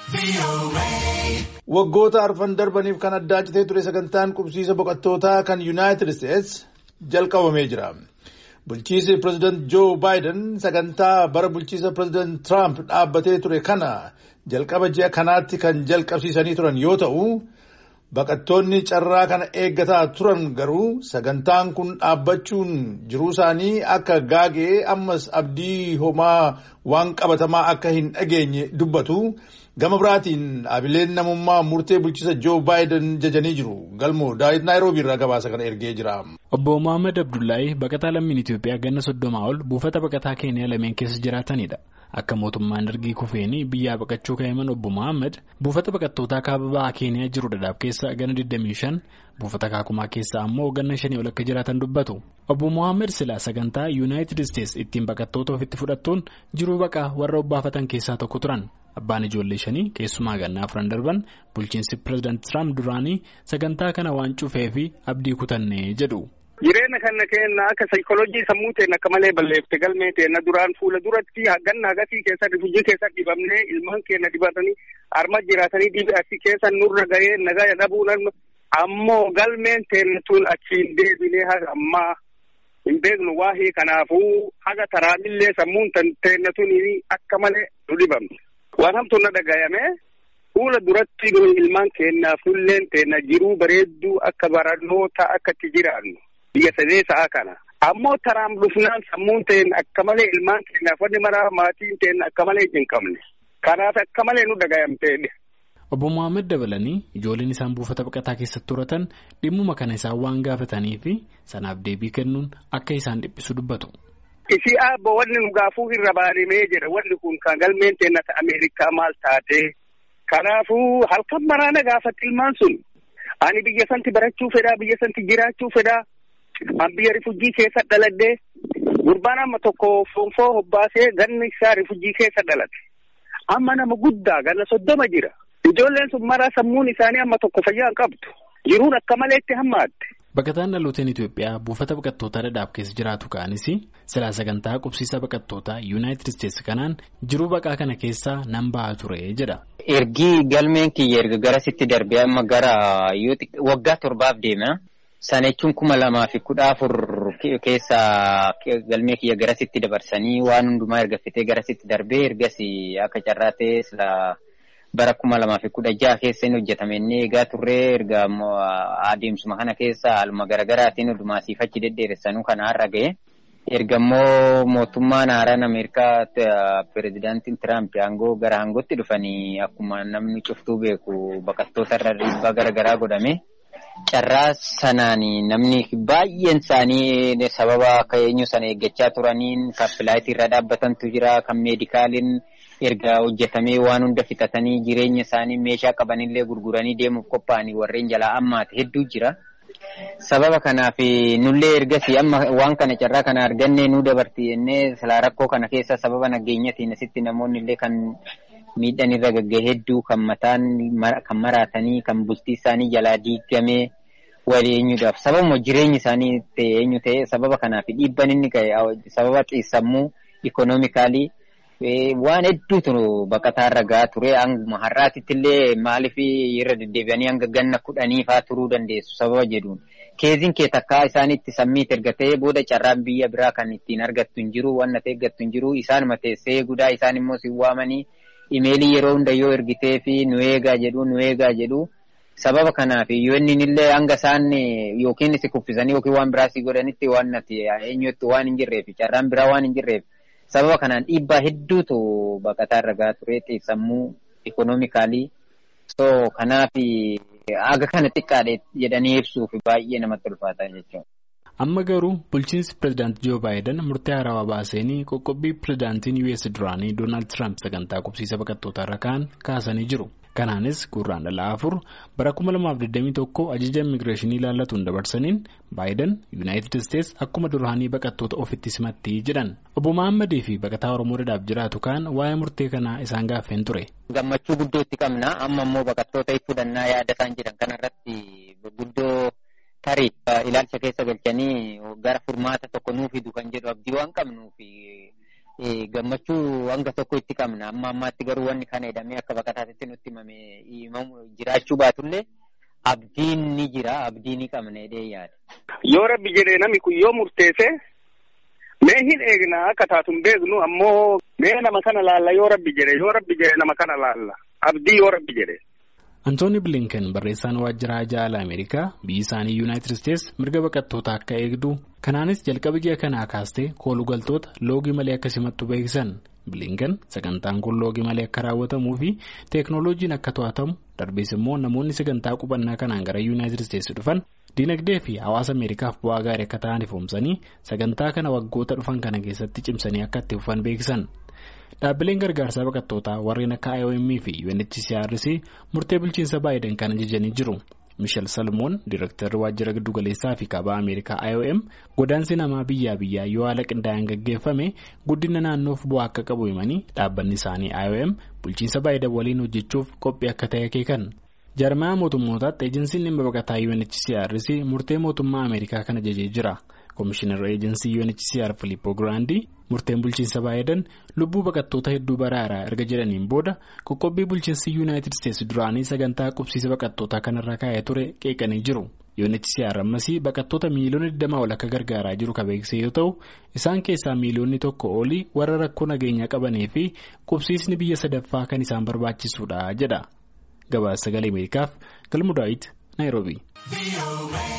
Waggoota arfan darbaniif kan addaa citee ture sagantaan qubsiisa boqottootaa kan Yuunaayitid Isteets jalqabamee jira. Bulchiisi pireezidaant Joo Baayiden sagantaa bara bulchiisa pireezidaant Tiraamp dhaabbatee ture kana jalqaba ji'a kanaatti kan jalqabsiisanii turan yoo ta'u, baqattoonni carraa kana eeggataa turan garuu sagantaan kun dhaabbachuun jiruu isaanii akka gaagee ammas abdii homaa waan qabatamaa akka hin dhageenye dubbatu. Gama biraatiin dhaabileen namummaa murtee bulchiisa Joo Baayiden jajanii jiru. Galmoo daawit Naayiroobii irraa gabaasa kana ergee jira. Obbo Mohaammed Abdullaahi baqataa lammiin Itoophiyaa ganna soddomaa ol buufata baqataa Keeniyaa lameen keessa jiraatanidha. Akka mootummaan ergii kufeenii biyyaa baqachuu ka'eeman Obbo Mohaammed buufata baqattootaa kaaba ba'aa Keeniyaa jiru dhadhaaf keessa ganna 25 buufata kaakumaa keessa ammoo ganna shanii ol akka jiraatan dubbatu. Obbo Mohaammed silaa sagantaa Yuunaayitid Isteets ittiin baqattoota ofitti fudhattuun jiruu baqaa warra obbaafatan keessaa tokko turan. Abbaan ijoollee shanii keessumaa gannaa afran darban bulchiinsi pireezidaant Tiraamp duraanii sagantaa kana waan cufee fi abdii kutannee jedhu. Jireenya kana kenna akka saayikooloojii sammuu ta'een akka malee balleeffte galmee ta'een duraan fuula duratti ganna hagasii keessa rifujii keessa dibamnee ilmaan keenya dibatanii harma jiraatanii dhibee asii keessa nurra gahee nagaa dhabuun ammoo galmeen ta'een tun achiin deebinee haga ammaa hin beeknu waa'ee kanaafuu haga taraamillee sammuun ta'een tun akka malee nu dhibamne. Waan hamtuun na dhagayame fuula duratti ilmaan keenyaaf nulleen teenya jiruu bareedduu akka barannoota akka itti jiraannu biyya sadee sa'a kana. Ammoo taraan dhufnaan sammuun ta'een akka malee ilmaan keenyaaf wanni maraa maatiin ta'een akka malee hin qabne. Kanaaf akka malee nu dhagayamteedha. Obbo Mohaammed dabalanii ijoolleen isaan buufata baqataa keessatti horatan dhimmuma kana isaan waan gaafatanii fi sanaaf deebii kennuun akka isaan dhiphisu dubbatu. Isii abbo wanni nu gaafuu irra baanimee jira wanni kun kan galmeen teennata Ameerikaa maal taate kanaafuu halkan maraana gaafatti ilmaan sun ani biyya santi barachuu fedhaa biyya santi jiraachuu fedhaa an biyya rifujii keessa dhaladhee gurbaan amma tokko foonfoo hobbaasee ganni isaa rifujii keessa dhalate amma nama guddaa ganna soddoma jira ijoolleen sun maraa sammuun isaanii amma tokko fayyaa hin qabdu jiruun akka malee itti hammaatte. Baqataan dhalooteen Itoophiyaa buufata baqattootaa dhadhaaf keessa jiraatu ka'anis silaa sagantaa qubsiisa baqattootaa Yuunaayitid Isteets kanaan jiruu baqaa kana keessaa nan ba'aa ture jedha. Ergii galmeen kiyya erga garasitti darbee amma gara waggaa torbaaf deema. Sana jechuun kuma lamaa fi kudha afur keessa galmee kiyya garasitti dabarsanii waan hundumaa erga fitee garasitti darbee ergas akka carraatee silaa. bara kuma lamaa fi kudha jaha keessa inni hojjetame inni eegaa turree erga adeemsuma kana keessa haaluma garaagaraatiin hundumaa siifachi deddeeressanuu kana har'a ga'e. Erga immoo mootummaan haaraan Ameerikaa pireezidaantiin Tiraamp aangoo gara aangootti dhufanii akkuma namni cuftuu beeku baqattoota irra dhiibbaa garaagaraa godhame. Carraa sanaan namni baay'een isaanii sababa akka eenyu sana eeggachaa turaniin kan filaayitii irra dhaabbatantu jira kan meedikaaliin. erga hojjetamee waan hunda fixatanii jireenya isaanii meeshaa qabanillee gurguranii deemuuf qophaa'anii warreen jalaa ammaati hedduu jira. Sababa kanaaf nullee ergasii amma waan kana carraa kana argannee nu dabarti jennee silaa rakkoo kana keessa sababa nageenyatiin asitti namoonni illee kan miidhaan irra gagga'e hedduu kan mataan kan maraatanii kan bultii isaanii jalaa diigamee wal eenyuudhaaf sababuma jireenyi isaanii ta'e eenyu ta'e sababa kanaaf dhiibban inni ga'e sababa xiissammuu ikonoomikaalii. waan hedduutu baqataa irra gahaa ture hanguma har'aatitti illee maaliif irra deddeebi'anii hanga ganna kudhanii fa'aa turuu dandeessu sababa jedhuun keeziin kee takkaa isaanitti sammiit erga ta'ee booda carraan biyya biraa kan ittiin argattu hin jiru waan natti eeggattu hin jiru isaanuma teessee guddaa isaan immoo si waamanii imeelii yeroo hunda yoo ergitee fi nu eegaa jedhu nu eegaa jedhu sababa kanaaf yoo inni illee hanga isaan yookiin si kuffisanii yookiin waan biraa si godhanitti waan natti eenyutti waan hin jirreef carraan biraa waan hin jirreef. sababa kanaan dhiibbaa hedduutu baqataa irra gahaa ture xiissammuu ikonoomikaalii so kanaaf aga kana xiqqaadhe jedhanii ibsuuf baay'ee namatti ulfaataa jechuudha. Amma garuu bulchiinsi pireezidaantii Joo Baayiden murtee haarawaa baasanii qoqqobbii pireezidaantiin US duraanii Doonaald Tiraamp sagantaa qubsiisa baqattootaa irra ka'an kaasanii jiru. Kanaanis gurraandhala afur bara 2021 ajaja immigireeshinii ilaallatuun dabarsaniin Baayiden Yuunaayitid Isteets akkuma duraanii baqattoota ofitti simatti jedhan. Obbo Mahammadii fi baqataa Oromoo dhadhaaf jiraatu kaan waa'ee murtee kanaa isaan gaaffeen ture. Gammachuu guddoo itti qabna. Amma immoo baqattoota fudhannaa yaada isaan jedhan kanarratti guddoo tarii ilaalcha keessa galchanii gara furmaata tokko nuu fidu kan jedhu abdii waan qabnuuf gammachuu hanga tokko itti qabna. Amma ammaatti garuu wanni kana jedhamee akka baqataatti nutti himame jiraachuu baatullee abdiin ni jira abdii ni qabna jedhee yaada. Yoo rabbi jedhee namni kun yoo murteesse mee hin eegna akka taatu hin beeknu ammoo mee nama kana laalla yoo rabbi jedhe yoo rabbi jedhe nama kana laalla abdii yoo rabbi jedhe. Antooni Bilinken barreessaan waajjira jaala Ameerikaa biyyi isaanii Yuunaayitid Isteets mirga baqattootaa akka eegdu kanaanis jalqaba ji'a kanaa kaastee koolugaltoota loogii malee akka simattu beeksisan Bilinken sagantaan kun loogii malee akka raawwatamuu fi teeknooloojiin akka to'atamu darbees immoo namoonni sagantaa qubannaa kanaan gara Yuunaayitid Isteets dhufan diinagdee fi hawaasa Ameerikaaf bu'aa gaarii akka ta'an ifoomsanii sagantaa kana waggoota dhufan kana keessatti cimsanii akka itti fufan beeksisan. Dhaabbileen gargaarsaa baqattootaa warreen akka IOM fi UNHCRC murtee bulchiinsa Baayiden kan ajajanii jiru. Miishel Salmoon Diirektarri Waajjira Giddugaleessaa fi Kaabaa Ameerikaa IOM godaansi namaa biyyaa biyyaa yoo haala qindaa'aan gaggeeffame guddina naannoof bu'aa akka qabu himanii dhaabbanni isaanii IOM bulchiinsa Baayiden waliin hojjechuuf qophii akka ta'e akeekan. Jarmaa mootummootaatti eejensiin dhimma baqataa UNHCRC murtee mootummaa Ameerikaa kan ajajee jira. Komishinar eejensii UNHCR Filippo Giraandii murteen bulchiinsa Baayiden lubbuu baqattoota hedduu baraaraa erga jedhaniin booda qoqqobbii bulchiinsi Yuunaayitid Isteets duraanii sagantaa qubsiisa baqattootaa kanarra kaa'ee ture qeeqanii jiru. UNHCR ammasii baqattoota miiliyoona 20 ol akka gargaaraa jiru kan beeksise yoo ta'u isaan keessaa miiliyoonni tokko olii warra rakkoo nageenyaa qabanii fi qubsiisni biyya sadaffaa kan isaan barbaachisuudha jedha. Gabaasa sagalee Ameerikaaf Galmudaayit Naayiroobii.